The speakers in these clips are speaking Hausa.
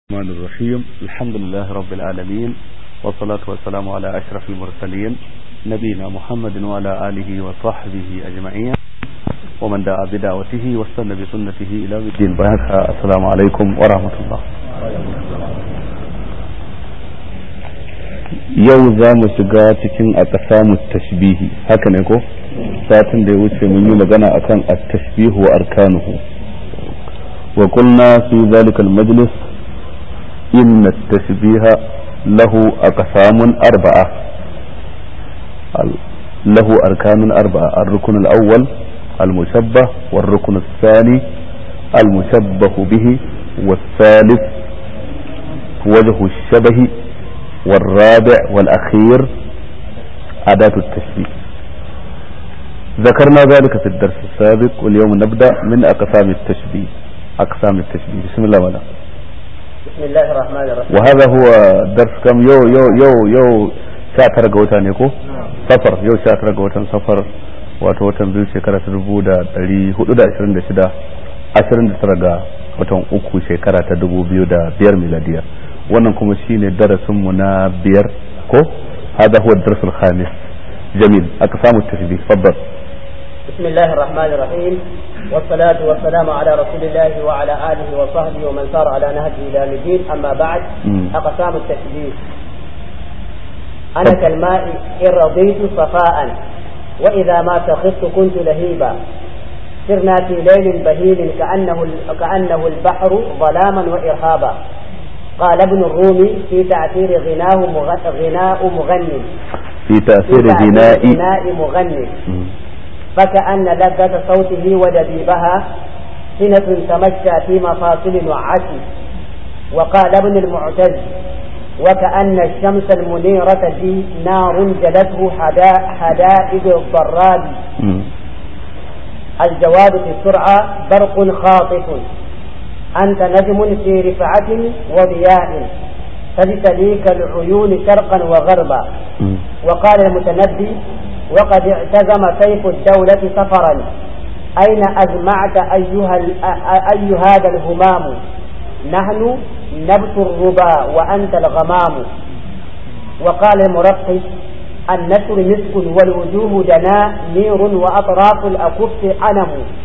الرحمن الرحيم الحمد لله رب العالمين والصلاة والسلام على أشرف المرسلين نبينا محمد وعلى آله وصحبه أجمعين ومن دعا بدعوته واستنى بسنته إلى الدين بارك السلام عليكم ورحمة الله yau za mu shiga cikin a ƙasa tashbihi haka ne ko satin da ya wuce mun yi magana akan at-tashbihu wa arkanuhu wa qulna fi zalika al-majlis إن التشبيه له أقسام أربعة له أركان أربعة الركن الأول المشبه والركن الثاني المشبه به والثالث وجه الشبه والرابع والأخير أداة التشبيه ذكرنا ذلك في الدرس السابق واليوم نبدأ من أقسام التشبيه أقسام التشبيه بسم الله ولا بسم الله الرحمن الرحيم وهذا هو درس كم يو يو يو يو شاتر غوتا ne ko safar yau shatar ga watan safar wato watan biyu shekara ta dubu da dari hudu da ashirin da shida ashirin da tara ga watan uku shekara ta dubu biyu da biyar miladiya wannan kuma shine darasin mu na biyar ko hada huwa dars al-khamis jamil aka samu tashbih faddal بسم الله الرحمن الرحيم والصلاة والسلام على رسول الله وعلى آله وصحبه ومن سار على نهجه إلى الدين أما بعد أقسام التشبيه أنا كالماء إن رضيت صفاء وإذا ما سخطت كنت لهيبا سرنا في ليل بهيم كأنه كأنه البحر ظلاما وإرهابا قال ابن الرومي في تأثير غناه غناء مغني في تأثير غناء غناء مغني فكأن لذة صوته ودبيبها سنة تمشى في مفاصل نعتي وقال ابن المعتز وكأن الشمس المنيرة دي نار جلته حدائد الضراب الجواب في السرعة برق خاطف أنت نجم في رفعة وضياء تجتليك العيون شرقا وغربا وقال المتنبي وقد اعتزم سيف الدولة سفرا أين أجمعت أيها, أي هذا الهمام نحن نبت الربا وأنت الغمام وقال المرقس النسر مسك والوجوه دنا نير وأطراف الأكف عنم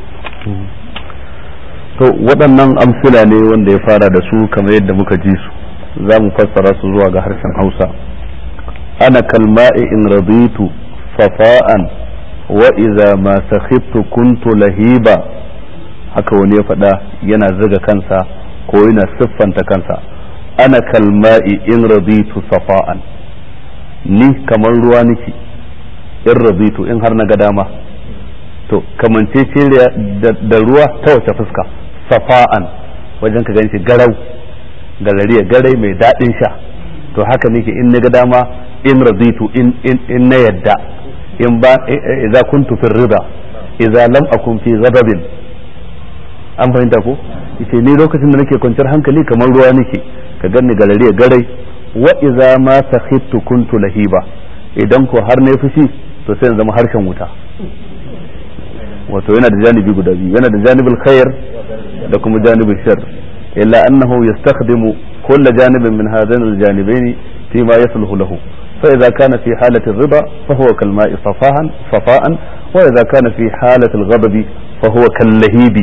to waɗannan amsila ne wanda ya fara da su kamar yadda muka ji su za mu fassara su zuwa ga harshen hausa ana kalma'i in raditu safa'an wa iza ma sakhibtu kuntu lahiba haka wani ya faɗa yana ziga kansa ko yana siffanta kansa ana kalma'i in raditu safa'an ni kamar ruwa nake in raditu in har na ga dama to kamance ce da ruwa ta wace fuska safa'an wajen ka ganshi garau galariya garai mai daɗin sha to haka nake in na ga dama in raditu in na yadda in ba idza kuntu fi rida idza lam akun fi ghadabin an fahimta ko yace ni lokacin da nake kwanciyar hankali kamar ruwa nake ka ganni galariya garai wa idza ma sakhittu kuntu lahiba idan ko har ne fushi to sai in zama harshen wuta wato yana da janibi guda biyu yana da janibul khair da kuma janibul shar illa annahu yastakhdimu kull janibin min hadain aljanibaini فيما يصلح له فإذا كان في حالة الرضا فهو كالماء صفاء صفاء وإذا كان في حالة الغضب فهو كاللهيب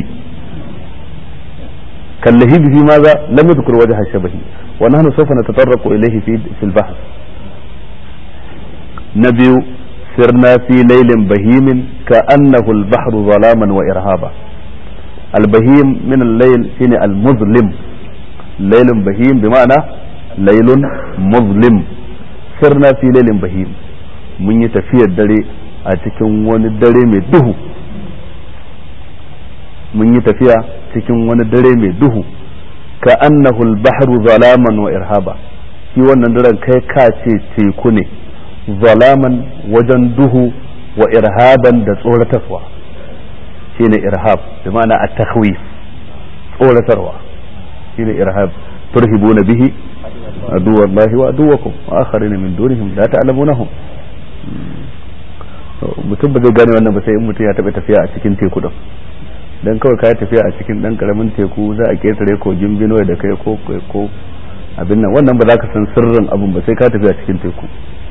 كاللهيب في ماذا لم يذكر وجه الشبه ونحن سوف نتطرق إليه في في البحث نبي سرنا في ليل بهيم كأنه البحر ظلاما وإرهابا البهيم من الليل هنا المظلم ليل بهيم بمعنى ليل مظلم sirna fi lailin bahim mun yi tafiyar dare a cikin wani dare mai duhu mun yi tafiya cikin wani dare mai duhu ka annahu al-bahru zalaman wa irhaba shi wannan daren kai ka ce teku ne zalaman wajen duhu wa irhaban da tsoratarwa shine irhab bi ma'ana at-takhwif tsoratarwa shine irhab turhibuna bihi عدو الله وعدوكم وآخرين من دونهم لا تعلمونهم mutum ba zai gane wannan ba sai in mutum ya taɓa tafiya a cikin teku din dan kawai ka tafiya a cikin dan karamin teku za a ketare kogin Benue da kai ko ko abin nan wannan ba za ka san sirrin abin ba sai ka tafi a cikin teku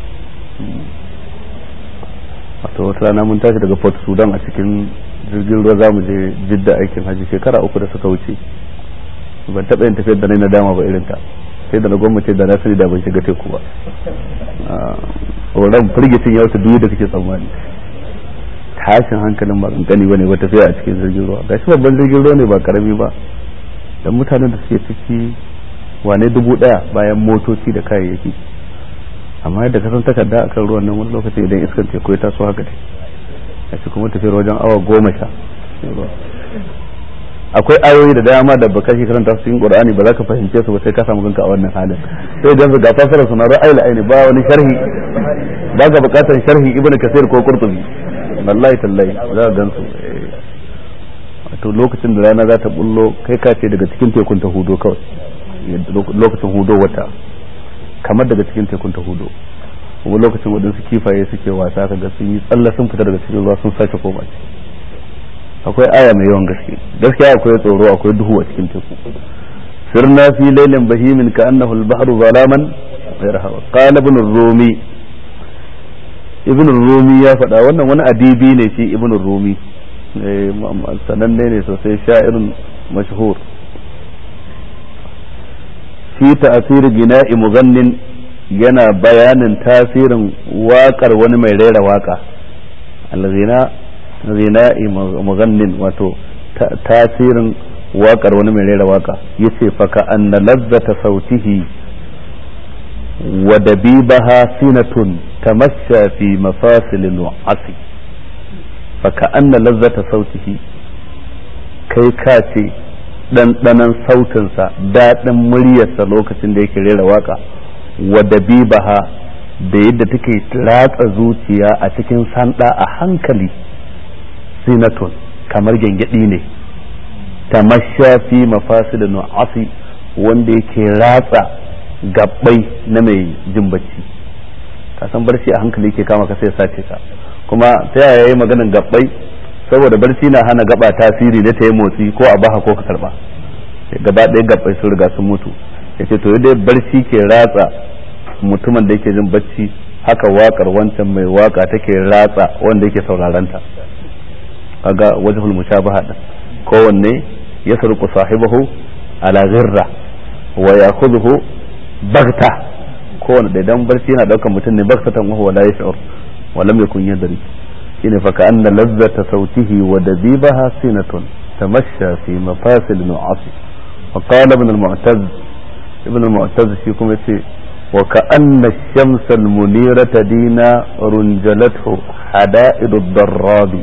wato wata rana mun tashi daga Port Sudan a cikin jirgin ruwa za mu je jidda aikin haji shekara uku da suka wuce ban taɓa yin tafiyar da na dama ba irin ta sai da na gwamnati da na sani da ban shiga teku ba tsoron firgitin ya wuce duk da kake tsammani tashin hankalin ba kankani bane ba tafiya a cikin jirgin ruwa gashi babban jirgin ruwa ne ba karami ba dan mutanen da suke ciki wane dubu daya bayan motoci da kayayyaki amma yadda ka san takarda akan ruwan nan wani lokaci idan iskan teku ya taso haka dai a cikin kuma tafiyar wajen awa goma sha akwai ayoyi da dama da baka shi karanta su cikin qur'ani ba za ka fahimce su ba sai ka samu kanka a wannan halin sai dan ga fasara suna ra'ayi aini ba wani sharhi ba ga bukatar sharhi ibnu kasir ko qurtubi wallahi tallahi za ka gansu to lokacin da rana za ta bullo kai ka ce daga cikin tekun ta hudo kawai lokacin hudo wata kamar daga cikin tekun ta hudo kuma lokacin waɗansu kifaye suke wasa kaga sun yi tsalla sun fita daga cikin ruwa sun sake koma akwai aya mai yawan gaske gaskiya akwai tsoro akwai duhu a cikin teku sirna fi lailin bahimin ka annahu al-bahru zalaman ghayra qala ibn rumi ibn rumi ya faɗa wannan wani adibi ne shi ibn rumi sananne ne sosai sha'irin mashhur fi ta'asir gina'i mughannin yana bayanin tasirin waƙar wani mai rera waƙa allazina zina'i mughannin wato tasirin waƙar wani mai rera waƙa yace fa ka anna lazzata sautihi wa dabibaha sinatun tamashsha fi mafasilin wa'asi fa ka anna lazzata sautihi kai ka ce ɗanɗanon sautinsa daɗin muryarsa lokacin da yake rera waka wa dabibaha da yadda take ratsa zuciya a cikin sanda a hankali sinatun kamar gyangyaɗi ne tamasha fi mafasil nu'asi wanda yake ratsa gabbai na mai jin bacci ka san barci a hankali yake kama ka sai sace ka kuma ta yaya yayi maganin gabbai saboda barci na hana gaba tasiri da ta yi motsi ko a baha ko ka karba gaba ɗaya gabbai sun riga sun mutu yace to dai barci ke ratsa mutumin da yake jin bacci haka wakar wancan mai waka take ratsa wanda yake sauraron ta kaga wajhul mushabaha din kowanne ya sarku sahibahu ala ghirra wa ya'khudhu baghta kowanne da idan barci yana daukan mutum ne baghtatan wa huwa la yash'ur wa lam yakun yadri shine fa ka'anna lazzata sautihi wa dabibaha sinatun tamashsha fi mafasil nu'asi وقال ابن المعتز ابن المعتز فيكم يتي وكأن الشمس المنيرة دينا رنجلته حدائد الضراب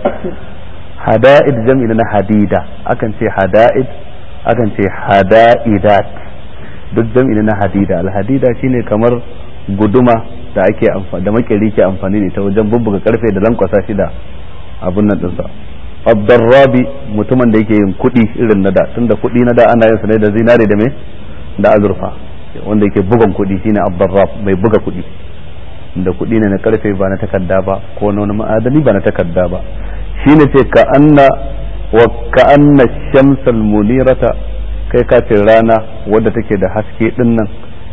حدائد جمع لنا حديدة أكن شي حدائد أكن شي حدائدات duk jam'i na hadida alhadida shine kamar guduma da ake amfani da makeri ke amfani da ita wajen bubbuga karfe da lankwasa shi da abun nan dinsa abdarrabi mutumin da yake yin kuɗi irin na da tunda kuɗi na da ana yin sa ne da zinare da me da azurfa wanda yake bugan kuɗi shine abdarrab mai buga kuɗi da kuɗi ne na karfe ba na takarda ba ko na wani ma'adani ba na takarda ba shine ce ka anna wa ka anna shamsal munirata kai ka ce rana wadda take da haske din nan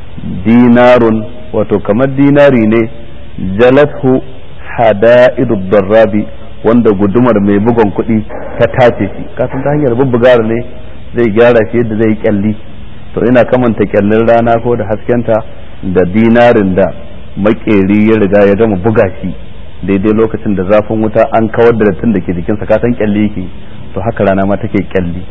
dinarun wato kamar dinari ne jalathu hada'idu darrabi wanda gudumar mai bugon kuɗi ta tace shi kasan ta hanyar bubbugar ne zai gyara shi yadda zai kyalli to ina kamanta kyallin rana ko da haskenta da dinarin da makeri ya riga ya gama buga shi daidai lokacin da zafin wuta an kawar da dattin da ke jikinsa kasan kyalli yake to haka rana ma take kyalli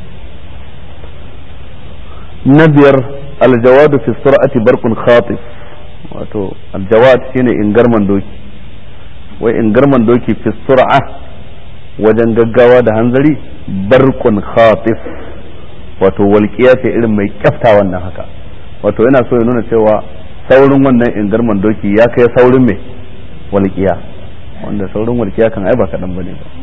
na biyar aljawadu fi sur'ati barqun khatif wato aljawad shine ingarman doki wai ingarman doki fi sur'a wajen gaggawa da hanzari barkun khatif wato walƙiya ce irin mai kyafta wannan haka wato yana so ya nuna cewa saurin wannan ingarman doki ya kai saurin mai walƙiya wanda saurin walƙiya kan ai ba kaɗan bane ba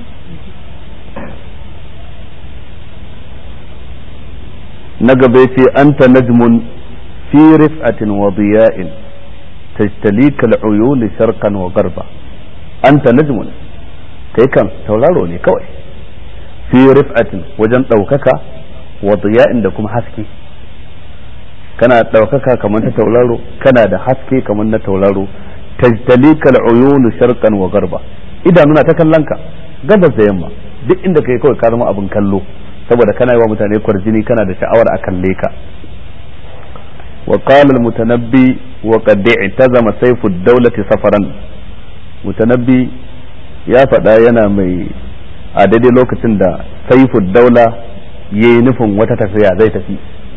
na gaba ce anta najmun fi rif'atin wa diya'in tajtalika al-uyun sharqan wa garba anta najmun kai kan tauraro ne kawai fi rif'atin wajen ɗaukaka wa diya'in da kuma haske kana ɗaukaka kamar ta tauraro kana da haske kamar na tauraro tajtalika al'uyunu sharqan wa garba idanuna ta kallon ka gabas da yamma duk inda kai kawai ka zama abin kallo saboda kana yi wa mutane kwarjini kana da sha'awar a kalle ka wa qala al-mutanabbi wa qad i'tazama sayfu ad-dawlati safaran mutanabbi ya faɗa yana mai a daidai lokacin da sayfu daula yayi nufin wata tafiya zai tafi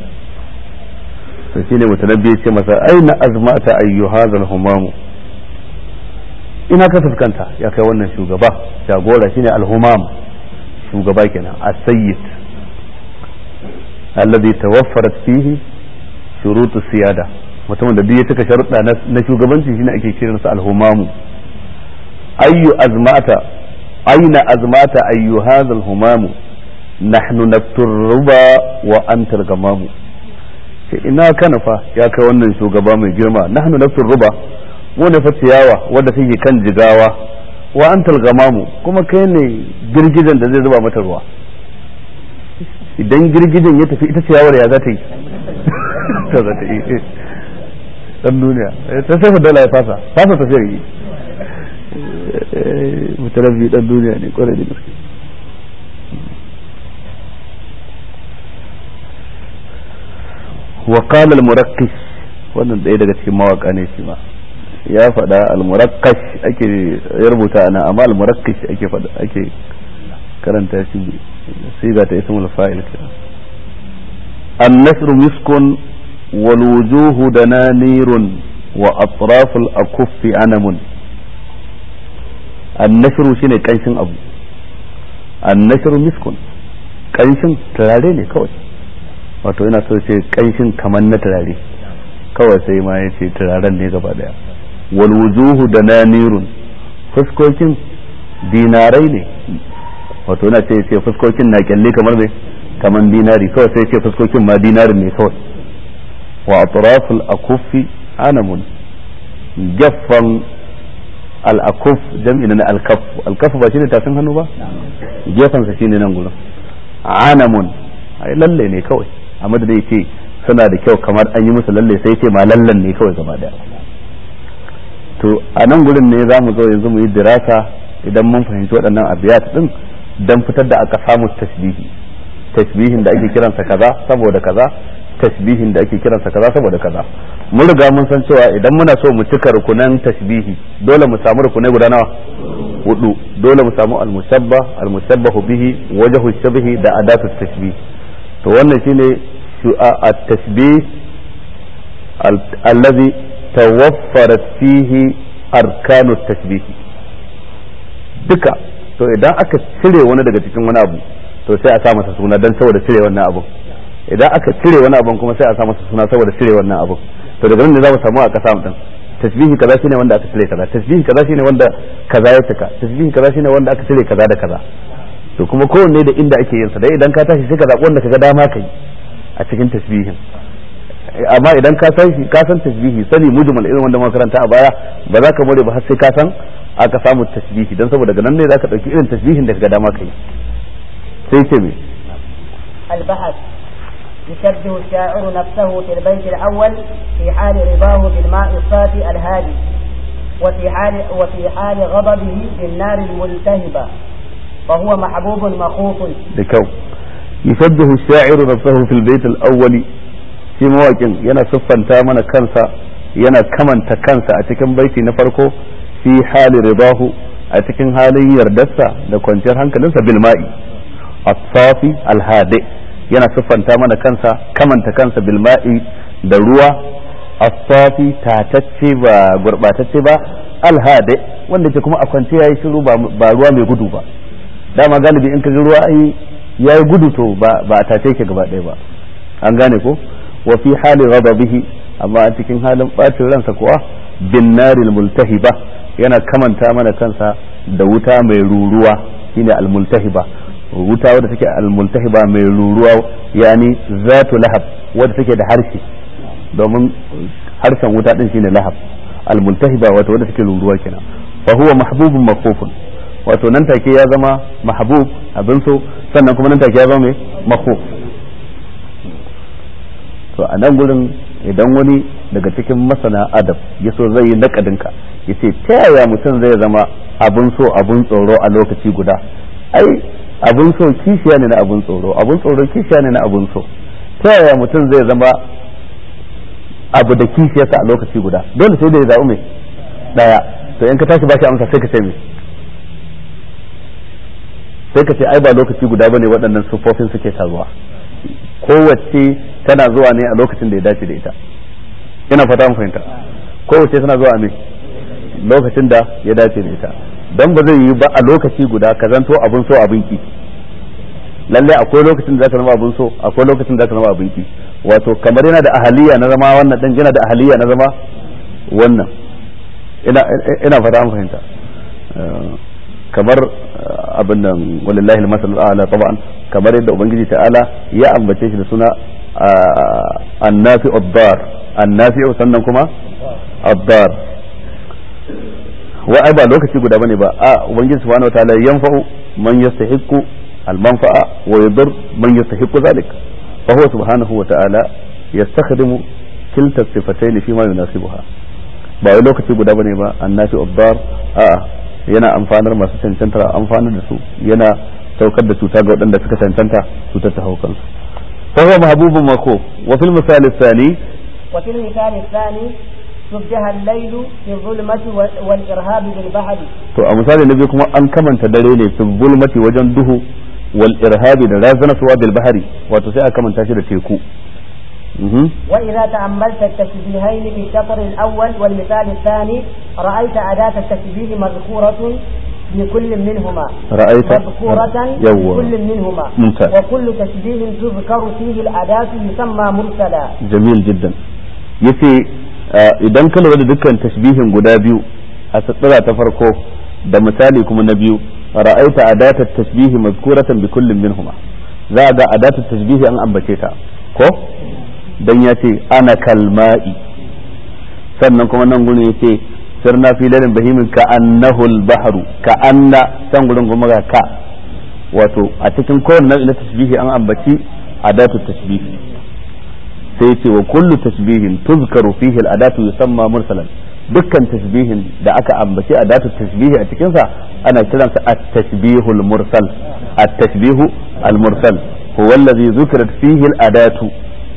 to shine mutanabbi ya ce masa aina azmata ayyu hadha humamu ina ka fuskanta ya kai wannan shugaba jagora shine al-humam shugaba kenan as-sayyid alladhi tawaffarat fihi shurutu siyada mutumin da duk ya cika sharuɗa na shugabanci shine ake kiransa al-humamu ayyu azmata aina azmata ayyu hadha al-humamu nahnu nakturuba wa anta al-gamamu ina kana fa ya kai wannan shugaba mai girma nahnu nakturuba mu ne fa ciyawa wadda take kan jigawa wa antal gamamu kuma kai ne girgijen da zai zuba mata ruwa idan girgijen ya tafi ita ciyawar ya za ta yi ta za ta yi dan duniya ta sai dala ya fasa fasa tafiyar yi mutalabbi dan duniya ne kwarai da gaske wa qala al-murakkis wannan ɗaya daga cikin mawaka ne shi ma ya faɗa al-murakkash ake ya rubuta ana amma al-murakkash ake faɗa ake karanta shi siga ta ismul fa'il kenan an-nasr miskun wal wujuhu dananirun wa atraf al-akuff anamun an-nasr shine kanshin abu an-nasr miskun kanshin turare ne kawai wato ina so ce kanshin kamar na turare kawai sai ma ya ce turaren ne gaba daya wal wujuhu da nanirun fuskokin dinarai ne wato yana ce ce fuskokin na kyalle kamar me kamar dinari kawai sai ce fuskokin ma dinarin ne kawai wa atraful akufi anamun gaffan al-akuf jam'i na al-kaf al-kaf ba shine tafin hannu ba gefansa shine nan gurin anamun ai lalle ne kawai amma da ce suna da kyau kamar an yi musu lalle sai ce ma lallan ne kawai gaba daya to a nan gurin ne za mu zo yanzu mu yi dirasa idan mun fahimci waɗannan abiyat din dan fitar da aka samu tasbihi tasbihin da ake kiransa kaza saboda kaza tasbihin da ake kiransa kaza saboda kaza mun riga mun san cewa idan muna so mu cika rukunan tasbihi dole mu samu rukunai guda nawa hudu dole mu samu al-mushabba al-mushabbahu bihi wajhu shabihi da adatu tasbih to wannan shine at-tasbih alladhi tawaffarat fihi arkanu tasbih duka to idan aka cire wani daga cikin wani abu to sai a sa masa suna dan saboda cire wannan abu idan aka cire wani abu kuma sai a sa masa suna saboda cire wannan abu to daga nan ne za mu samu a kasa din tasbihi kaza shine wanda aka cire kaza tasbihi kaza shine wanda kaza ya cika tasbihi kaza shine wanda aka cire kaza da kaza to kuma kowanne da inda ake yin sa dai idan ka tashi sai ka zaɓi wanda kaga dama kai a cikin tasbihin amma idan ka san ka san tasbihi sani mujmal irin wanda muka karanta a baya ba za ka more ba har sai ka san aka samu tasbihi dan saboda daga nan ne zaka dauki irin tasbihin da kaga dama kai sai ce me البحث يشبه الشاعر نفسه في البيت الأول في حال رضاه بالماء الصافي الهادي وفي حال وفي حال غضبه بالنار الملتهبة فهو محبوب مخوف لكو يشبه الشاعر نفسه في البيت الأول في مواقع ينا صفا تامنا كنسا ينا كمن تكنسا أتكن بيتي نفركو في حال رضاه أتكن حالي يردسا لكونتر هنكلنسا بالماء الصافي الهادئ yana siffanta mana kansa kamanta kansa bilma'i da ruwa asafi tatacce ba gurbatacce ba alhade wanda ke kuma a kwance yayi shiru ba ruwa mai gudu ba dama galibi in ka ga ruwa ai yayi gudu to ba ba a tace ke gaba ɗaya ba an gane ko wa fi hali ghadabihi amma a cikin halin bacin ransa kuwa bin naril multahiba yana kamanta mana kansa da wuta mai ruruwa shine al multahiba wuta wadda take almultahiba mai ruruwa yani zatu lahab wadda take da harshe domin harshen wuta din shine lahab almultahiba wato wadda take ruruwa kenan fa huwa mahbubun makhufun wato nan take ya zama mahbub abin so sannan kuma nan take ya zama mai mako to a nan gurin idan wani daga cikin masana adab ya so zai yi nakadinka ya ce ta yaya mutum zai zama abun so abun tsoro a lokaci guda ai abun so kishiya ne na abun tsoro abun tsoro kishiya ne na abun so ta yaya mutum zai zama abu da kishiyarsa a lokaci guda dole sai da ya zaɓi mai ɗaya to in ka tashi ba shi amsa sai ka ce mai sai ka ce ai ba lokaci guda bane waɗannan sufofin suke taruwa kowace tana zuwa ne a lokacin da ya dace da ita ina fata mun fahimta kowace tana zuwa ne lokacin da ya dace da ita don ba zai yi ba a lokaci guda ka zanto abun so abin ki lalle akwai lokacin da zaka zama abun so akwai lokacin da zaka zama abin ki wato kamar yana da ahaliya na zama wannan dan yana da ahaliya na zama wannan ina ina fata mun fahimta kamar abin nan walillahi al-masalul a'la taban kamar yadda ubangiji ta'ala ya ambace shi da suna annafi ad-dar annafi sannan kuma ad-dar wa ai ba lokaci guda bane ba a ubangiji subhanahu wataala yanfa'u man yastahiqqu al-manfa'a wa yadur man yastahiqqu zalik fa huwa subhanahu wataala yastakhdimu kilta sifatayn fi ma yunasibuha ba wai lokaci guda bane ba annafi ad-dar a'a yana amfanar masu cancanta amfanar da su yana saukar da cuta ga waɗanda suka cancanta cutar ta hau kansu فهو محبوب مكو وفي المثال الثاني وفي المثال الثاني شبه الليل في الظلمة والإرهاب بالبحر to a misali na biyu kuma an kamanta dare ne fi zulmati wajen duhu wal irhabi da razana suwa bil bahari wato sai a kamanta shi da teku وإذا تأملت التشبيهين في الشطر الأول والمثال الثاني رأيت أداة التشبيه مذكورة في كل منهما رأيت مذكورة في يوه. كل منهما ممتاز. وكل تشبيه تذكر فيه الأداة يسمى مرسلا jamil jiddan yace uh, idan ka lura da dukkan tashbihin guda biyu a tsira ta farko da misali kuma na biyu ra'aita adatat tashbihi mazkuratan bi kullin minhuma za ga adatat tashbihi an ambace ta ko dan yace ana kalma'i sannan kuma nan gurin yace sirna fi lalin bahimin ka annahu al-bahru ka anna san gurin kuma ga ka wato a cikin kowanne nau'i na tashbihi an ambaci adatu tashbihi sai ce wa kullu tashbihin tuzkaru fihi al-adatu yusamma mursalan dukkan tashbihin da aka ambaci adatu tashbihi a cikin sa ana kiransa at-tashbihu al-mursal at-tashbihu al-mursal huwa alladhi dhukrat fihi al-adatu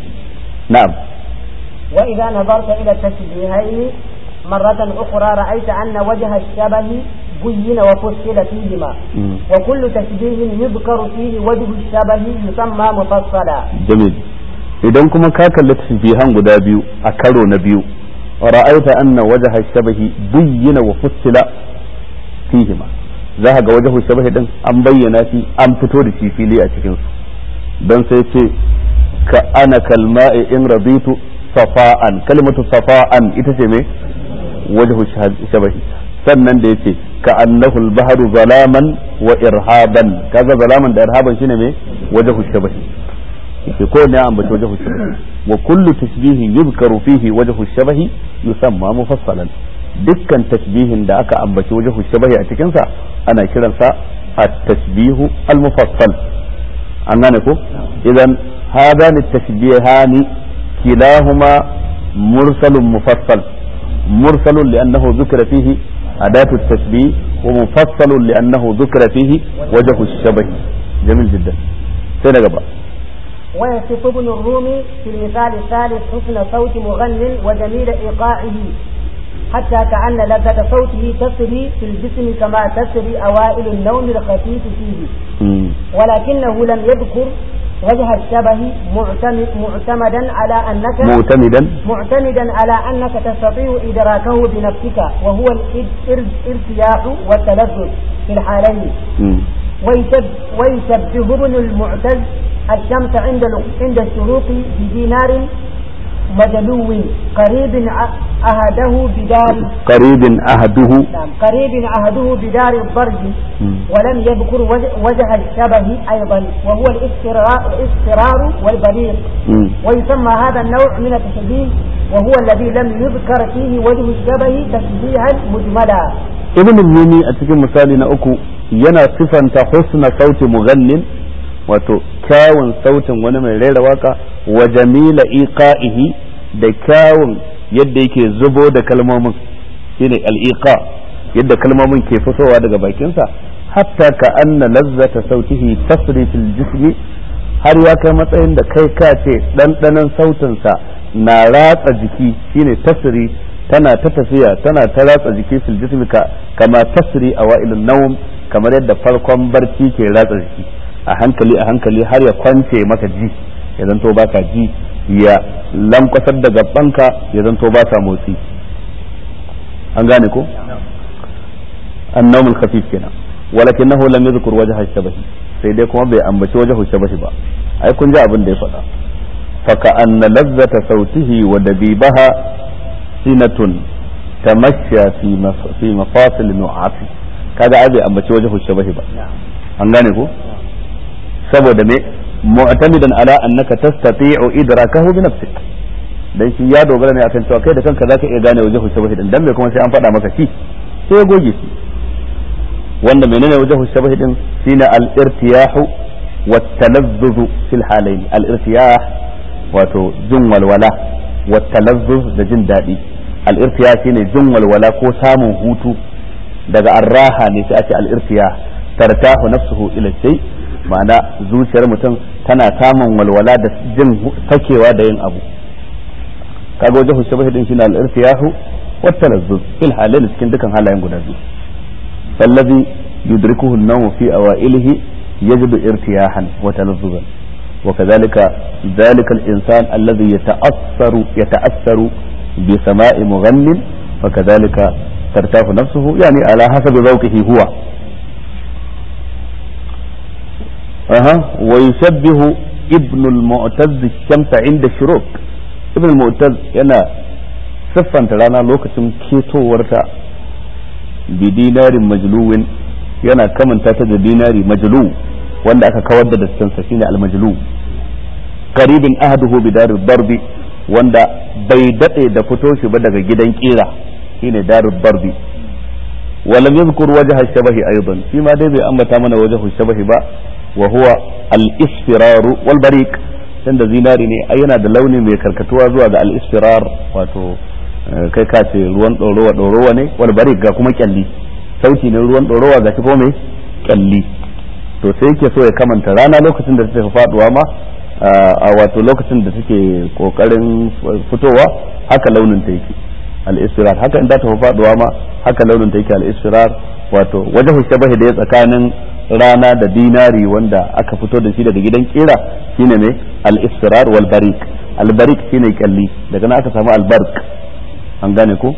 na'am وإذا نظرت إلى التشبيهين مرة أخرى رأيت أن وجه الشبه بين وفصل فيهما مم. وكل تشبيه يذكر فيه وجه الشبه يسمى مفصلا jamil idan kuma ka kalli tashbihan guda biyu a karo na biyu ra'aita anna wajha shabahi buyyina wa fussila fihima za ka ga wajhu shabahi din an bayyana shi an fito da shi fili a cikin su dan sai ce ka ana kalma'i in raditu safa'an kalimatu safa'an ita ce me wajhu shabahi sannan da yace ka annahu al-bahru zalaman wa irhaban kaga zalaman da irhaban shine me wajhu shabahi yake ko ne an bace wajhu shabahi wa kullu tashbihin yuzkaru fihi wajhu shabahi yusamma mufassalan dukkan tashbihin da aka ambaci wajhu shabahi a cikin sa ana kiransa at-tashbihu al-mufassal an gane ko idan hadani tashbihani kilahuma mursalun mufassal mursalun li'annahu dhukira fihi أداة التشبيه ومفصل لأنه ذكر فيه وجه الشبه جميل جدا سنة قبل ويصف ابن الرومي في المثال الثالث حسن صوت مغن وجميل إيقاعه حتى كأن لذة صوته تسري في الجسم كما تسري أوائل النوم الخفيف فيه مم. ولكنه لم يذكر وجه الشبه معتمد معتمدا على أنك معتمدا معتمدا على أنك تستطيع إدراكه بنفسك وهو الارتياح والتلذذ في الحالين مم. ويشب- ويشبه ابن المعتز الشمس عند ال- عند الشروق بدينار مدلو قريب ع- أهده بدار قريب عهده نعم قريب عهده بدار الضرب مم. ولم يذكر وجه, وجه الشبه أيضا وهو الاسترار, الاسترار والبليغ مم. ويسمى هذا النوع من التشبيه وهو الذي لم يذكر فيه وجه الشبه تشبيها مجملا ibn rumi a cikin misali na uku yana sifanta husna sauti mughannin wato kyawun sautin wani mai rera waka wa jamila iqa'ihi da kyawun yadda yake zubo da kalmomin shine al-iqa yadda kalmomin ke fitowa daga bakinsa hatta ka anna lazzata sautihi tasri fil jismi har ya kai matsayin da kai ka ce ɗanɗanon sautinsa na ratsa jiki shine tasri tana ta tafiya tana ta ratsa jiki fil jismi ka kama tasri a wa'ilun nawm kamar yadda farkon barci ke ratsa jiki a hankali a hankali har ya kwance maka ji ya zanto baka ji ya lankwasar da gabanka ya zanto baka motsi an gane ko annawmul khafif kenan walakinahu lam yadhkur wajha shabahi sai dai kuma bai ambaci wajhu shabahi ba ai kun ji abin da ya faɗa faka anna lazzata sautihi wa dabibaha sinatun tamashya fi fi mafasil nu'afi kaga ai bai ambaci wajhu shabahi ba an gane ko saboda me mu'tamidan ala annaka tastati'u idrakahu bi nafsik dan shi ya dogara ne akan cewa kai da kanka zaka iya gane wajhu shabahi din dan me kuma sai an faɗa maka shi sai ya goge shi wanda menene wajhu shabahi din shine al-irtiyahu wa talazzuzu fil halayn al-irtiyah wato jin walwala wa talazzuz da jin daɗi al-irtiyah shine jin walwala ko samun hutu daga arraha ne sai ake al-irtiyah tartahu nafsuhu ila shay ma'ana zuciyar mutum tana samun walwala da jin sakewa da yin abu kaga wajhu shabahi din shine al-irtiyahu wa talazzuz fil halayn cikin dukan halayen guda biyu فالذي يدركه النوم في أوائله يجد ارتياحا وتلذذا وكذلك ذلك الإنسان الذي يتأثر يتأثر بسماء مغن فكذلك ترتاح نفسه يعني على حسب ذوقه هو أها ويشبه ابن المعتز الشمس عند الشروق ابن المعتز yana siffanta rana lokacin ketowarta bi dinarin majluwin yana kamanta ta da dinari majlu wanda aka kawar da daskansa shine al-majlu qaribin ahaduhu bi darud darbi wanda bai dade da fito shi ba daga gidan kira shine darud darbi ولم يذكر وجه الشبه ايضا فيما دai bai ambata mana وجه الشبه ba wa huwa al-isfirar wal bariq tunda zinari ne ai yana da launi mai karkatuwa zuwa ga al-isfirar wato kai ka ce ruwan ɗorowa ɗorowa ne wal bari ga kuma kyalli sauti ne ruwan ɗorowa ga ko mai kyalli to sai yake so ya kamanta rana lokacin da take faduwa ma a wato lokacin da take kokarin fitowa haka launin ta yake al-isfirar haka in ta tafi faduwa ma haka launin ta yake al-isfirar wato wajhu shabahi da ya tsakanin rana da dinari wanda aka fito da shi daga gidan kira shine mai al-isfirar wal barik al-barik shine kyalli daga nan aka samu al-barq an gane ko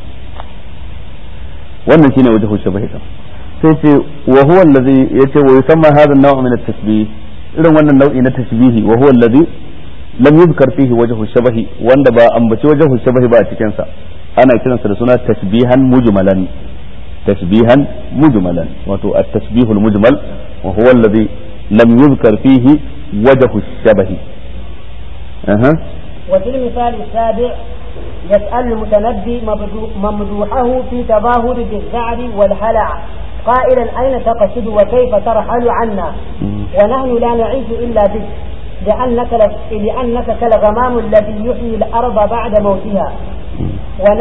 wannan shine wajhu shabahi sai ce wa huwa allazi yace wa yusamma hadha an-naw' min at-tashbih irin wannan nau'i na tashbihi wa huwa allazi lam yuzkar fihi wajhu shabahi wanda ba ambaci wajhu shabahi ba a cikin sa ana kiransa da suna tashbihan mujmalan tashbihan mujmalan wato at-tashbih al-mujmal wa huwa allazi lam yuzkar fihi wajhu shabahi aha وفي المثال السابع يسأل المتنبي ممدوحه في تظاهر بالذعر والهلع قائلا أين تقصد وكيف ترحل عنا ونحن لا نعيش إلا بك لأنك, لأنك كالغمام الذي يحيي الأرض بعد موتها ون...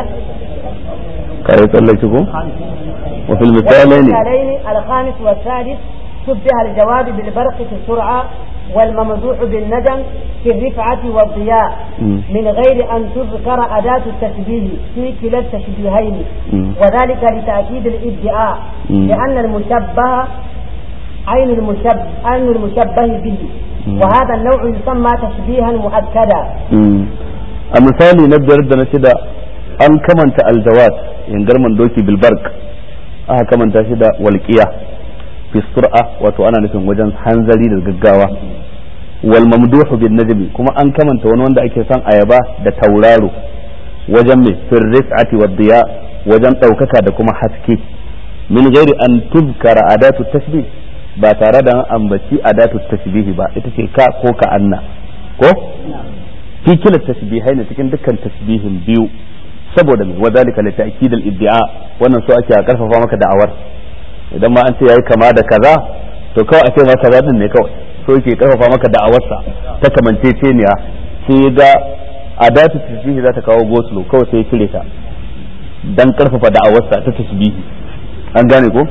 وفي المثالين الخامس والسادس شبه الجواب بالبرق في السرعة والممدوح بالندم في الرفعة والضياء م. من غير أن تذكر أداة التشبيه في كلا التشبيهين م. وذلك لتأكيد الادعاء م. لأن المشبه عين المشبه عين المشبه به م. وهذا النوع يسمى تشبيها مؤكدا a misali na biyar da na shida an kamanta aljawad yangarman doki bilbark aka kamanta shi da walƙiya fi sur'a wato ana nufin wajen hanzari da gaggawa wal mamduhu bin najmi kuma an kamanta wani wanda ake son ayaba da tauraro wajen mai fir rif'ati wad diya wajen ɗaukaka da kuma haske min ghairi an tuzkara adatu tashbih ba tare da an ambaci adatu tashbihi ba ita ce ka ko ka anna ko fi kila tasbihai ne cikin dukkan tasbihin biyu saboda mai wadalika li ta'kid al iddia wannan so ake a karfafa maka da'awar idan ma an ce yayi kama da kaza to kawai a ce ma kaza din ne kawai so yake karfafa maka da'awarsa ta kamanceceniya sai ga adatu tasbihi za ta kawo goslo kawai sai ya cire ta dan karfafa da'awarsa ta tasbihi an gane ko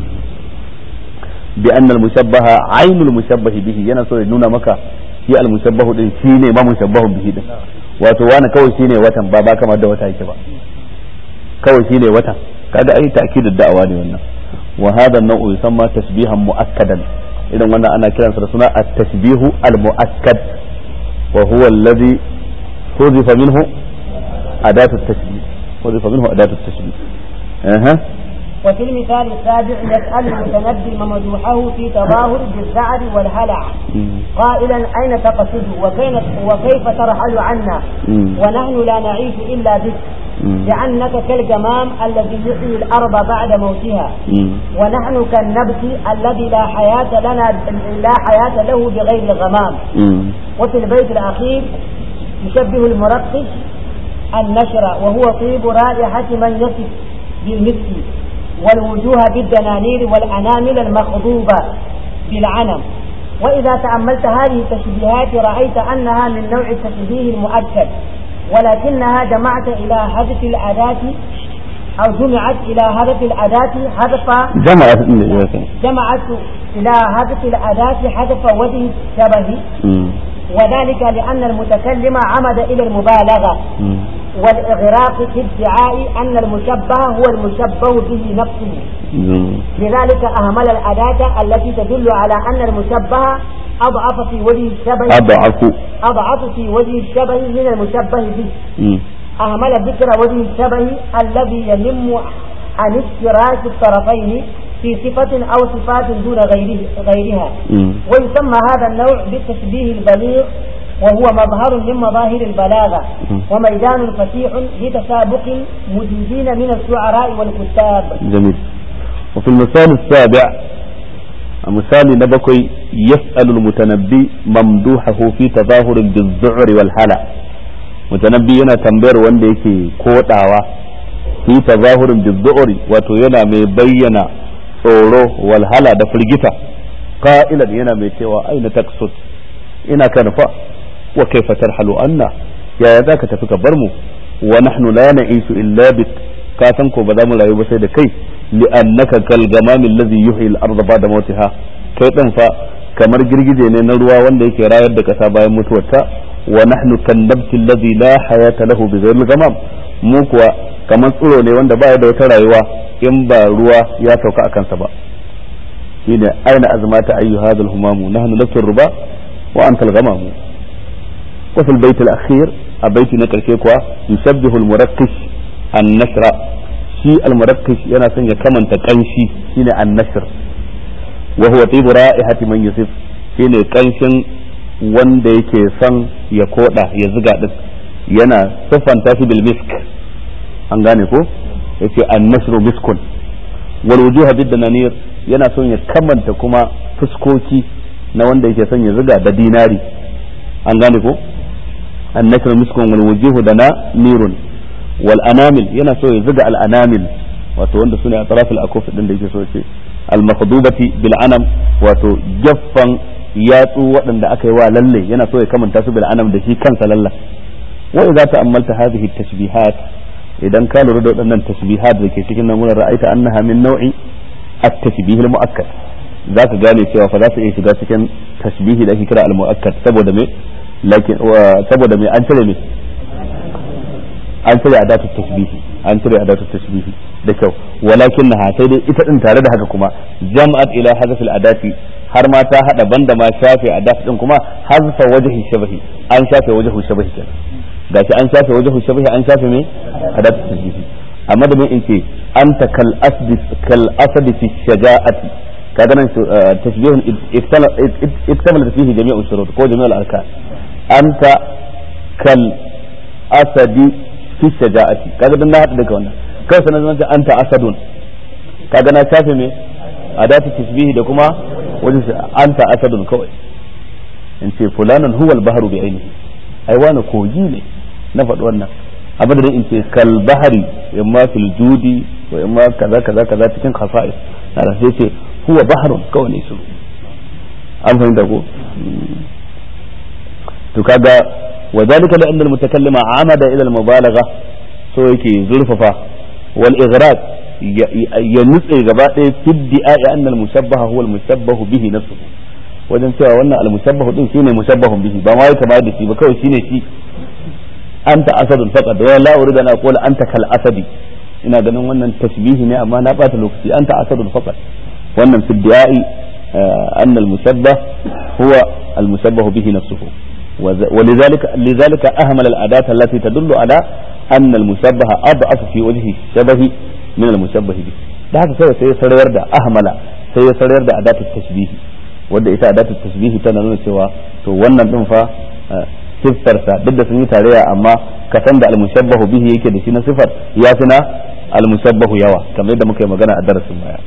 bi anna al-mushabbaha aynul mushabbah bihi yana so ya nuna maka shi al-mushabbahu din shine ma mushabbahu bihi din wato wani kawai shine watan ba ba kamar da wata yake ba kawai shine watan kaga ai ta'kidud da'awa ne wannan wa hadha an-naw'u yusamma tasbihan mu'akkadan idan wannan ana kiransa da suna at-tashbihu al-mu'akkad wa huwa alladhi hudifa minhu adatu at-tashbih hudifa minhu adatu at-tashbih aha وفي المثال السابع يسأل المتنبي ممدوحه في تظاهر بالزعر والهلع قائلا أين تقصد وكيف, وكيف ترحل عنا ونحن لا نعيش إلا بك لأنك كالجمام الذي يحيي الأرض بعد موتها ونحن كالنبت الذي لا حياة لنا لا حياة له بغير الغمام وفي البيت الأخير يشبه المرقص النشر وهو طيب رائحة من يصف بالمسك والوجوه بالدنانير والأنامل المخضوبة بالعنم وإذا تأملت هذه التشبيهات رأيت أنها من نوع التشبيه المؤكد ولكنها جمعت إلى هدف الأداة أو جمعت إلى هدف الأداة هدف جمعت جمعت إلى هدف الأداة هدف وجه الشبه وذلك لأن المتكلم عمد إلى المبالغة والإغراق في ادعاء أن المشبه هو المشبه به نفسه لذلك أهمل الأداة التي تدل على أن المشبه أضعف في وجه الشبه أضعف أضعف في وجه الشبه من المشبه به أهمل ذكر وجه الشبه الذي ينم عن اشتراك الطرفين في صفة أو صفات دون غيره غيرها ويسمى هذا النوع بالتشبيه البليغ وهو مظهر من مظاهر البلاغة وميدان فتيح لتسابق مجيدين من الشعراء والكتاب جميل وفي المثال السابع مثال نبكي يسأل المتنبي ممدوحه في تظاهر بالذعر والهلع متنبي yana tambayar wanda yake kodawa fi tazahurin bizzu'ri wato yana mai bayyana tsoro walhala da firgita qa'ilan yana mai cewa aina taksud ina ka nufa wa kaifa tarhalu anna yaya zaka tafi ka bar mu wa nahnu la na'ishu illa bik ka san ko ba za mu rayu ba sai da kai li'annaka kal gamam allazi yuhyi al-ardha ba'da mautiha kai din fa kamar girgije ne na ruwa wanda yake rayar da kasa bayan mutuwarta wa nahnu kan nabti allazi la hayata lahu bi ghayri gamam mu kuwa kamar tsiro ne wanda baya da wata rayuwa in ba ruwa ya sauka a kansa ba shine aina azmata ayyu hadha al-humamu nahnu nafsu ruba wa anta al-ghamamu wa fil bayt al-akhir a baiti na karshe kuwa yusabbihu al-murakkish an-nasra shi al-murakkish yana son ya kamanta kanshi shine an-nasr wa huwa tibu ra'ihati man yusif shine kanshin wanda yake son ya koda ya ziga din yana siffanta shi bil misk an gane ko yace an-nasru miskun wal wujuha bid dananir yana son ya kamanta kuma fuskoki na wanda yake son ya ziga da dinari an gane ko an-nasru miskun wal wujuhu dana nirun wal anamil yana so ya ziga al anamil wato wanda sune a tarafil akuf din da yake so ce al makhdubati bil anam wato gaffan yatsu waɗanda aka yi wa lalle yana so ya kamanta su bil anam da shi kansa lalla wa idza ta'ammalta hadhihi at-tashbihat idan ka lura da waɗannan tashbihat da ke cikin nan wurin ra'aita annaha min nau'i at-tashbih al-mu'akkad zaka gane cewa fa za su iya shiga cikin tashbihi da ake kira al-mu'akkad saboda me lakin saboda me an cire me an cire adatu tashbihi an cire adatu tashbihi da kyau walakin na sai dai ita din tare da haka kuma jam'at ila hadaf al-adati har ma ta hada banda ma shafe adat din kuma hazfa wajhi shabahi an shafe wajhu shabahi kenan gashi an shafe wajhu shabahi an shafe me adatu tashbihi amma da in ce anta kal asdi kal asadi fi shaja'ati kaga nan tashbihun iktamala fihi jami'u shurut ko jami'u al-arkan anta kal asadi fi shaja'ati kaga dan na hada daga wannan kai sanan zan ce anta asadun kaga na shafe me adatu tashbihi da kuma wajen anta asadun kawai in ce fulanan huwa al-bahru bi ainihi ai wani kogi ne na faɗi wannan abin da in ce kal bahari imma fil judi wa imma kaza kaza kaza cikin khasa'is na da sai ce huwa bahrun kawai ne su an fahimta ko to kaga وذلك لأن المتكلم عمد إلى المبالغة so yake zurfafa wal ighraq ya nutse gaba ɗaya fi di'a'i anna al-mushabbaha huwa al-mushabbahu bihi nafsuhu wajen cewa wannan al-mushabbahu din shine mushabbahun bihi ba ma ya kama da shi ba kawai shine shi anta asadun faqad wa la uridu an aqula anta kal asadi ina ganin wannan tashbihi ne amma na bata lokaci anta asadun faqad wannan fi di'a'i anna al-mushabbah huwa al-mushabbahu bihi nafsuhu ولذلك لذلك أهمل الأداة التي تدل على أن المشبه أضعف في وجه الشبه من المشبه به da haka kawai sai ya sarayar da ahmala sai ya sarayar da adatu tashbihi wanda ita adatu tashbihi tana nuna cewa to wannan din fa siffarsa duk da sun yi tarayya amma ka san da almushabbahu bihi yake da shi na sifar ya fi na almushabbahu yawa kamar yadda muka yi magana a darasin baya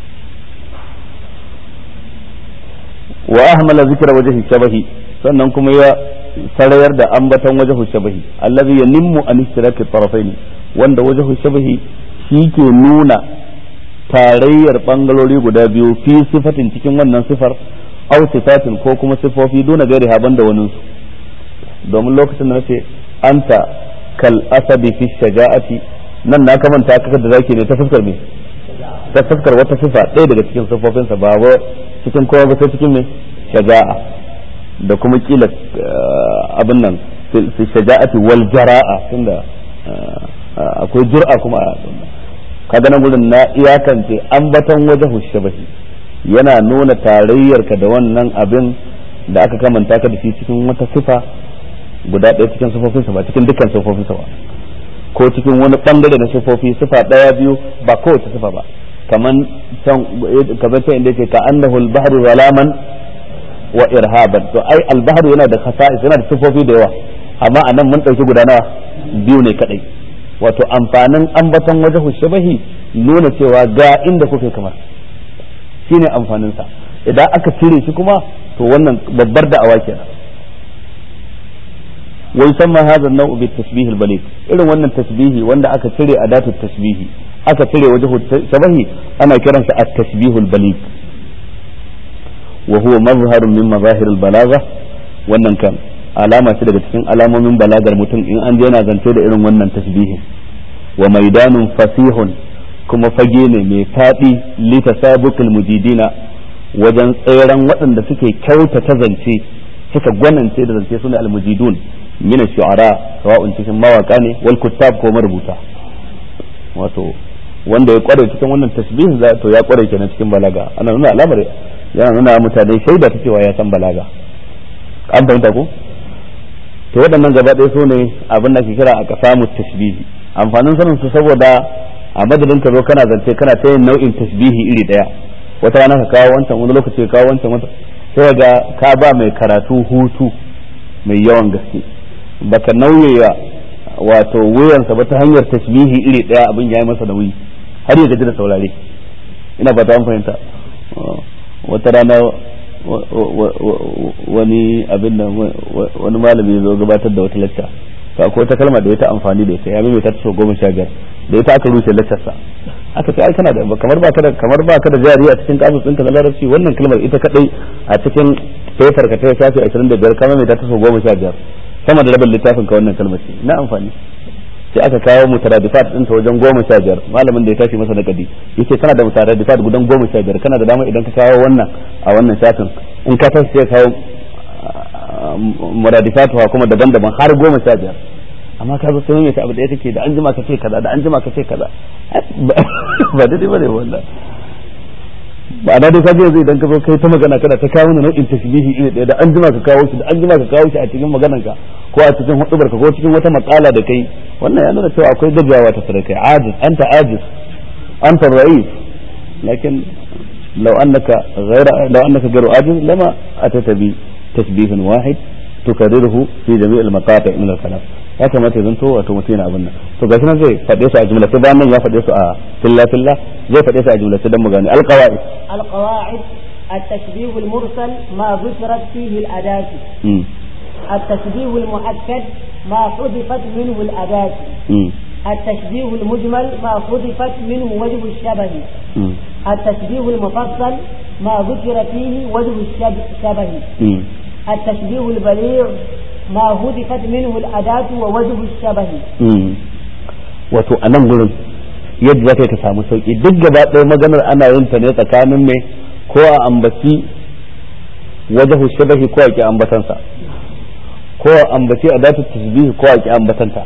wa ahmala zikra wajhi shabahi sannan kuma ya sarayar da ambaton wajhu shabahi allazi yanimmu an ishtiraki tarafaini wanda wajhu shabahi shi ke nuna tarayyar bangalori guda biyu fi sifatin cikin wannan sifar aw sifatin ko kuma sifofi duna gairi haban da wani su domin lokacin da nace anta kal asabi fi shaja'ati nan na kamanta kaka da zaki ne ta fuskar me ta fuskar wata sifa ɗaya daga cikin sifofinsa ba cikin kowa ba sai cikin me shaja'a da kuma kila abin nan fi shaja'ati wal jara'a tunda akwai jur'a kuma a kaga nan gurin na iyakance ambaton wajahu shabahi yana nuna tarayyarka da wannan abin da aka kamanta ka da shi cikin wata sifa guda ɗaya cikin sifofinsa ba cikin dukkan sifofinsa ba ko cikin wani bangare na sifofi sifa ɗaya biyu ba kowace sifa ba kaman can kamar can inda yake ka annahu al-bahru zalaman wa irhaban to ai al-bahru yana da khasa'is yana da sifofi da yawa amma anan mun dauki guda nawa biyu ne kadai wato amfanin ambaton wajahu shabahi nuna cewa ga inda kuke kamar shine amfanin sa idan aka cire shi kuma to wannan babbar da'awa kenan wa yusamma hadha an-naw'u bit tashbih al-baligh irin wannan tasbihi wanda aka cire adatu tasbihi aka cire wajahu shabahi ana kiransa at-tashbih al-baligh wa huwa mazharun min mazahir al-balagha wannan kan alama ce daga cikin alamomin balagar mutum in an je yana zance da irin wannan tasbihin wa maidanun fasihun kuma fage ne mai faɗi litasabukul mujidina wajen tseren waɗanda suke kyautata zance suka gwanance da zance sune almujidun min shu'ara sawa'un cikin mawaka ne wal kuttab ko marubuta wato wanda ya kware cikin wannan tasbih za to ya kware kenan cikin balaga ana nuna alamar yana nuna mutane shaida ta cewa ya san balaga an fahimta ko to waɗannan gaba ɗaya su ne abin da ke kira a ƙasa tashbihi amfanin sanin su saboda a madadin ka zo kana zance kana ta yin nau'in tasbihi iri ɗaya wata rana ka kawo wancan wani lokaci ka kawo wancan wata sai ga ka ba mai karatu hutu mai yawan gaske baka nauyaya wato wuyansa ba ta hanyar tasbihi iri ɗaya abin ya yi masa nauyi har ya gaji da saurare ina ba ta an fahimta wata rana wani abin da wani malami zo gabatar da wata lacca to akwai wata kalma da ya ta amfani da ita ya mai ta so goma sha biyar da ita aka rushe laccarsa aka ce ai kana da kamar baka da kamar baka da jari a cikin kamus ɗinka na larabci wannan kalmar ita kadai a cikin paper ka ta shafi 25 kama mai ta so goma sha biyar sama da rabin littafin ka wannan kalmar ce na amfani sai aka kawo mutaradifat din ta wajen goma sha biyar malamin da ya tashi masa nakadi yace kana da mutaradifat gudan goma sha biyar kana da dama idan ka kawo wannan a wannan shafin in ka tashi sai kawo muradifat kuma daban-daban har goma sha biyar amma ka zo sai ta abu da kake da an jima ka ce kaza da an jima ka ce kaza ba daidai bane wannan ba na dai kaje yanzu idan ka zo kai ta magana kana ta kawo ni nau'in tashbihi iri ɗaya da an jima ka kawo shi da an jima ka kawo shi a cikin maganar ka ko a cikin hudubar ka ko cikin wata makala da kai wannan ya nuna cewa akwai gajiyawa ta kai ajiz anta ajiz anta ra'is lakin law annaka ghayra law annaka ghayru ajiz lama atata bi tashbihin wahid tukarriruhu fi jami' al-maqati' min al-kalam ya kamata zan to wato mutum yana abin nan to gashi nan zai faɗe su a jumla sai bayan nan ya faɗe su a filla filla zai faɗe su a jumla sai dan mu gane alqawaid alqawaid التشبيه المرسل ما ذكرت فيه الأداة التشبيه المؤكد ما حذفت منه الأداة التشبيه المجمل ما حذفت منه وجه الشبه التشبيه المفصل ما ذكر فيه وجه الشبه التشبيه البليغ ما هدفت منه الأداة ووجه الشبه wato a nan gurin yadda za ka samu sauki duk gaba ɗaya maganar ana yin ta ne tsakanin mai ko a ambaci wajahu shabahi ko a ki ambatansa ko a ambaci a datu tasbihi ko a ki ambatanta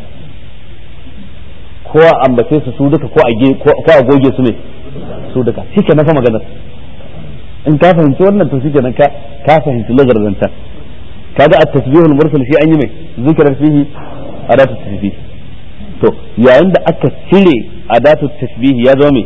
ko a ambace su su duka ko a goge su ne su duka shi ke nafa maganar in ka fahimci wannan to shi ke nan ka fahimci lagar zancan kaga a tasbihul mursal shi an yi mai zikirar fihi a datu tasbihi to yayin da aka cire a datu tasbihi ya zama mai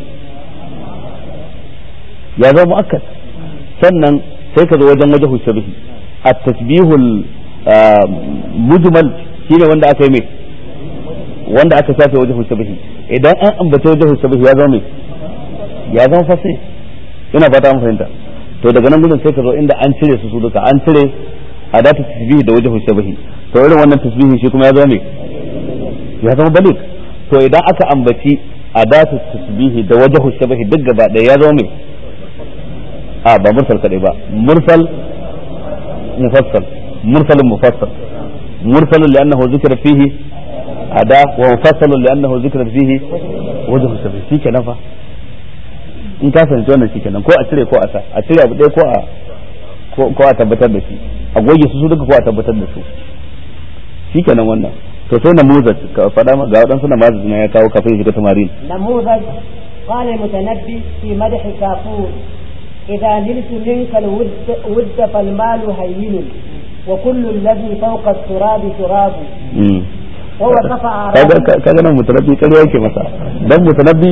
ya zama mu'akkad sannan sai ka zo wajen wajahu shabihi a tasbihul mujmal shine wanda aka yi mai wanda aka shafe wajahu shabihi idan an ambace wajahu shabihi ya zama mai ya zama fasi ina fata mun fahimta to daga nan gudun sai ka zo inda an cire su su duka an cire a datu tasbihi da wajahu shabihi to irin wannan tasbihi shi kuma ya zama mai ya zama balik to idan aka ambaci a datu tasbihi da wajahu shabihi duk gaba ɗaya ya zama mai a ba mursal kadai ba mursal mufassal mursal mufassal mursal li'annahu zikra fihi ada wa mufassal li'annahu zikra fihi wajhu sabi shikenan fa in ka fahimci wannan shikenan ko a cire ko a sa a cire abu ɗaya ko a ko a tabbatar da shi a goge su su duka ko a tabbatar da su shikenan wannan to sai namuzaj ka faɗa ga waɗansu namazaj na ya kawo kafin shiga tamarin namuzaj قال المتنبي في مدح كافور إذا نلت منك الود ود فالمال هين وكل الذي فوق التراب تراب ووصف kaga nan mutanabbi ƙarya yake masa dan mutanabbi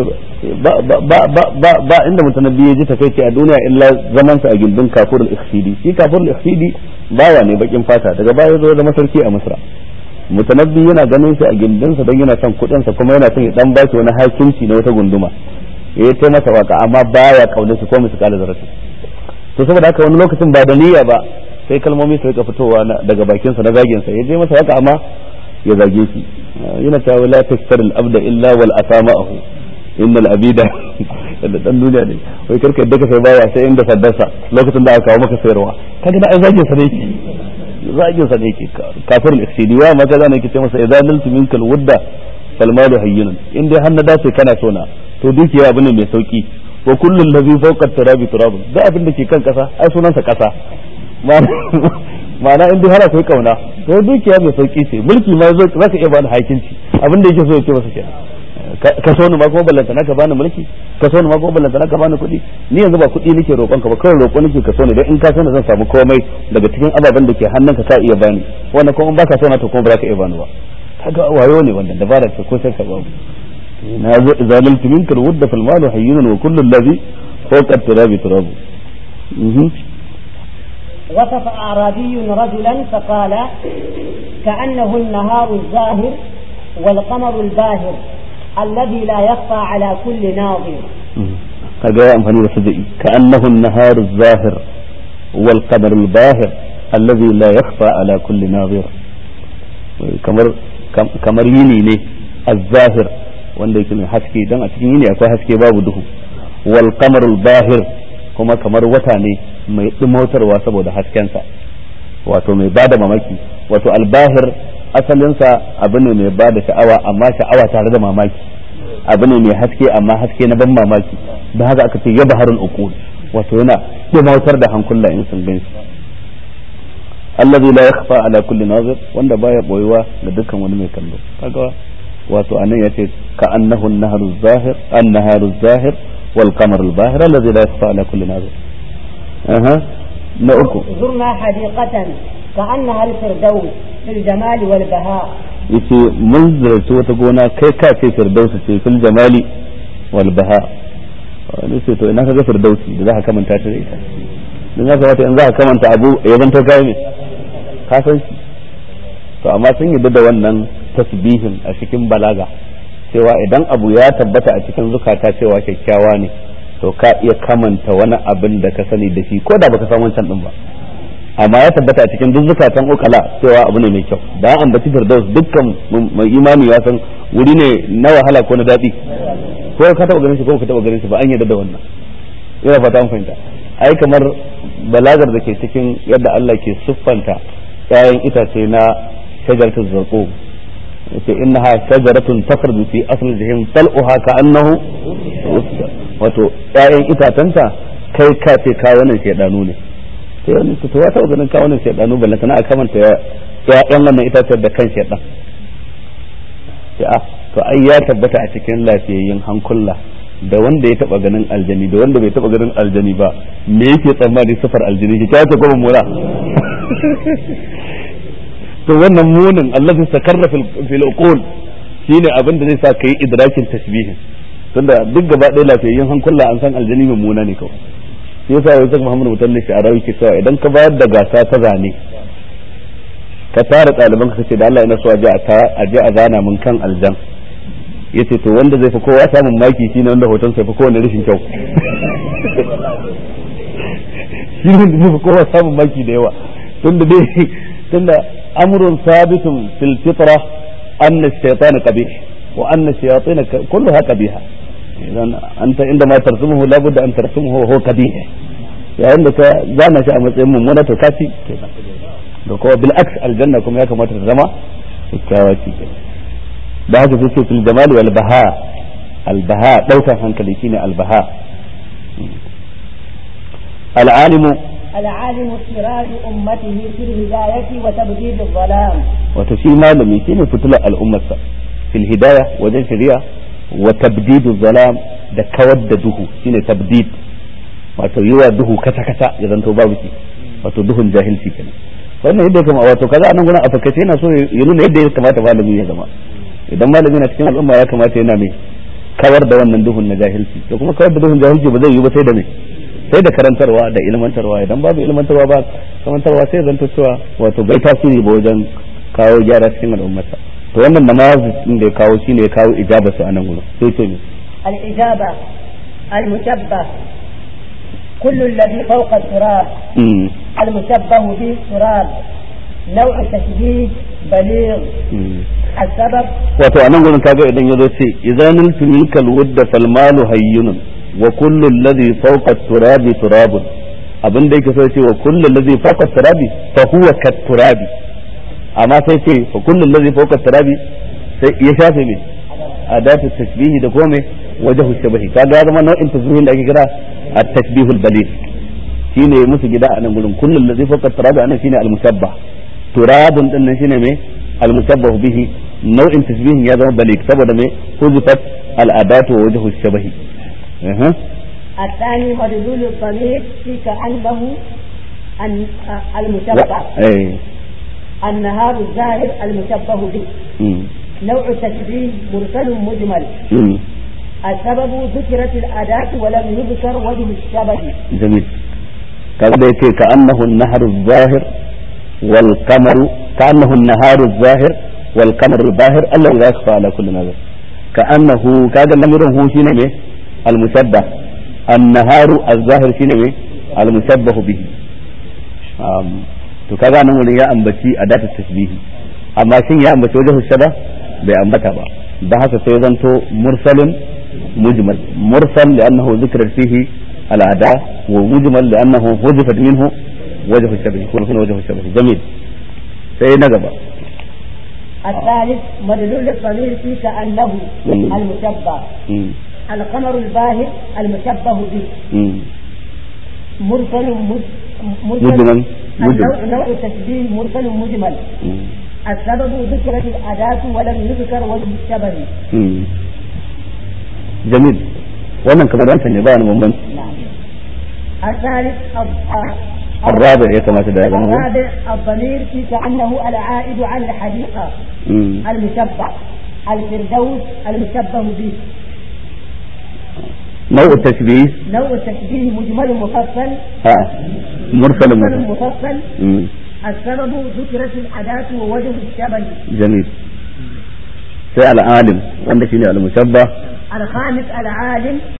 ba inda mutanabbi ya ji takaici a duniya illa zaman sa a gindin kafur al-ikhsidi shi kafur al-ikhsidi bawa ne bakin fata daga baya zo zama sarki a misra mutanabbi yana ganin shi a gindinsa don yana son kuɗinsa kuma yana son ya dan ba shi wani hakimci na wata gunduma ya ta masa waka amma baya kaunar shi ko musu kala zarafi to saboda haka wani lokacin ba da niyya ba sai kalmomi su rika fitowa daga bakinsa na zagin sa ya je masa waka amma ya zage shi yana cewa la tastar al abda illa wal asama'ahu innal abida da dan duniya ne wai karka yadda ka sai baya sai inda saddarsa lokacin da aka kawo maka sayarwa kaga da ai zagin sa ne yake zagin sa ne yake kafir al-ikhsidi wa maka zan yake ce masa idza naltu minkal wudda fal malu hayyinun in dai har na dace kana so na to dukiya abu ne mai sauki wa kullun ladhi fawqa turabi turabun da abin da ke kan kasa ai sunansa kasa ma'ana in dai har akwai kauna to dukiya mai sauki ce mulki ma yazo zaka iya bani hakinci abin da yake so ya ce masa kenan ka so ni ma kuma ballanta naka bani mulki ka so ni ma kuma ballanta naka bani kuɗi ni yanzu ba kuɗi nake roƙon ka ba kawai roƙo nake ka so ni dan in ka so ni zan samu komai daga cikin ababen da ke hannunka ka iya bani wannan kuma in baka so na to kuma ba za ka iya bani ba kaga wayo ne wannan dabara ce ko sai ka babu na zalimtu minka alwudda fal malu hayyun wa kullu alladhi fawqa turabi turabu وصف أعرابي رجلا فقال كأنه النهار الزاهر والقمر الباهر الذي لا يخفى على كل ناظر kaga ya amfani da sada'i ka annahu an-nahar az-zahir wal qamar al-bahir alladhi la yakhfa ala kulli nazir kamar kamar yini ne az-zahir wanda yake mai haske dan a cikin yini akwai haske babu duhu wal qamar al-bahir kuma kamar wata ne mai dumautarwa saboda haskensa wato mai bada mamaki wato al-bahir asalinsa abu ne mai bada sha'awa amma sha'awa tare da mamaki abu ne mai haske amma haske na ban mamaki da haka aka ce ya baharul uqul wato yana dumautar da hankula in sun gan shi allazi la yakhfa ala kulli nazir wanda baya boyuwa ga dukkan wani mai kallo kaga wato anan yace ka annahu an-naharu zahir an-naharu zahir wal qamaru al-bahir allazi la yakhfa ala kulli nazir aha na uku زرنا حديقة كأنها الفردوس في الجمال والبهاء yace mun ziyarci wata gona kai ka ce firdausi ce fil jamali wal baha wani ce to ina ka ga firdausi da za ka kamanta ta da ita dan ya kamata in za ka kamanta abu ya zanto kai me ka san shi to amma sun yi da wannan tasbihin a cikin balaga cewa idan abu ya tabbata a cikin zukata cewa kyakkyawa ne to ka iya kamanta wani abin da ka sani da shi ko da baka san wancan din ba amma ya tabbata a cikin duk zukatan ukala cewa abu ne mai kyau da an ambaci firdaus dukkan mai imani ya san wuri ne na wahala ko na daɗi ko ka taba ganin shi ko ka taba ganin shi ba an yarda da wannan ina fata an fahimta ai kamar balagar da ke cikin yadda Allah ke siffanta ƴaƴan itace na shajaratul zarqum yace innaha shajaratun takhruju fi asli jahim tal'uha ka'annahu wato ƴaƴan itatanta kai ka ce ka wannan shedanu ne sai wani to ta taba ganin ka wannan shedanu balle kana kamanta ƴaƴan wannan itacen da kan shedan sai a to ai ya tabbata a cikin lafiyayyen hankula da wanda ya taba ganin aljani da wanda bai taba ganin aljani ba me yake tsammani sifar aljani ki kace ko mura to wannan munin Allah zai sakarra fil uqul shine abin da zai sa kai idrakin tashbihin tunda duk gaba ɗaya lafiyayyen hankula an san aljani mai muna ne kawai shi yasa wai sai Muhammad Mutallin shi a rawi ke cewa idan ka bayar da gasa ta zane ka tara ɗaliban ka ce da Allah yana so a je a zana mun kan aljan yace to wanda zai fi kowa samun maki shine wanda hoton sai fi kowane rashin kyau shi ne da zai fi kowa samun maki da yawa tunda dai tunda amrun sabitun fil fitra anna ash-shaytan qabih wa anna ash-shayatin kulluha qabiha idan anta inda ma tarsumuhu labudda an tarsumuhu wa huwa qabih yayin da ka zana shi a matsayin mummuna to kaci kenan da kuma bil aks aljanna kuma ya kamata ta zama kyakkyawa ce da haka sai ce fil jamal wal baha al baha daukan hankali shine al baha al alimu العالم سراج أمته في الهداية وتبديد الظلام wato shi malami shine fitilar al'ummarsa fil hidaya wajen shari'a wa tabdidu zalam da kawar da duhu shine tabdid wato yiwa duhu kata kata ya zanto babu shi wato duhun jahilci kenan wannan yadda kama wato kaza anan gurin a fakace yana so ya nuna yadda ya kamata malami ya zama idan malami na cikin al'umma ya kamata yana mai kawar da wannan duhun na jahilci to kuma kawar da duhun jahilci ba zai yi ba sai da mai sai da karantarwa da ilmantarwa idan babu ilmantarwa ba karantarwa sai zanto cewa wato bai tasiri ba wajen kawo gyara cikin al'ummarsa to wannan namazin din da ya kawo shine ya kawo ijaba su anan gurin sai ce ne الإجابة المشبه كل الذي فوق التراب المشبه به التراب نوع تشبيه بليغ السبب wato anan gurin kaga idan yazo ce idan tulika alwudda fal malu hayyunun wa kullu alladhi fawqa turabi turabun abin da yake so ce wa kullu alladhi fawqa turabi fa huwa kat turabi amma sai ce fa kullu alladhi fawqa turabi sai ya shafe me adatu tashbihi da kuma me wajhu shabahi kaga ya zama nau'in tashbihin da ake kira at-tashbihul baligh shine musu gida a nan gurin kullu alladhi fawqa turabi anan shine al-mushabbah turabun din nan shine me al-mushabbah bihi nau'in tashbihin ya zama baligh saboda me huzifat al-adatu wa wajhu shabahi الثاني مدلول الضمير في كأنه المشبه النهار الزاهر المشبه به نوع التشبيه مرسل مجمل السبب ذكرت الأداة ولم يذكر وجه الشبه جميل كذا يتي كأنه النهر الظاهر والقمر كأنه النهار الظاهر والقمر الظاهر الذي لا يخفى على كل نظر كأنه كذا النمر هو شنو المشبه النهار الظاهر شنو المشبه به to kaga nan wurin ya ambaci a data tasbihi amma shin ya ambaci wajen shaba bai ambata ba da haka sai zanto mursalun mujmal mursal li'annahu dhikra fihi al'ada wa mujmal li'annahu huzifat minhu wajh الشبه يكون هنا وجه الشبه جميل sai na gaba الثالث مدلول الضمير في كأنه المشبه القمر الباهر المشبه به مرسل مجمل مجمل نوع تشبيه مرسل مجمل السبب ذكرت الأداة ولم يذكر وجه الشبه جميل wannan kamar wancan ne ba wani bambanci الثالث الرابع يا كما تدعي الرابع الضمير في كأنه العائد على الحديقة المشبه الفردوس المشبه به نوع التشبيه نوع التشبيه مجمل مفصل ها مرسل مجمل مرسل مفصل مم. السبب ذكرت الأداة ووجه الشبه جميل sai al'alim wanda shine al-mushabbah الخامس العالم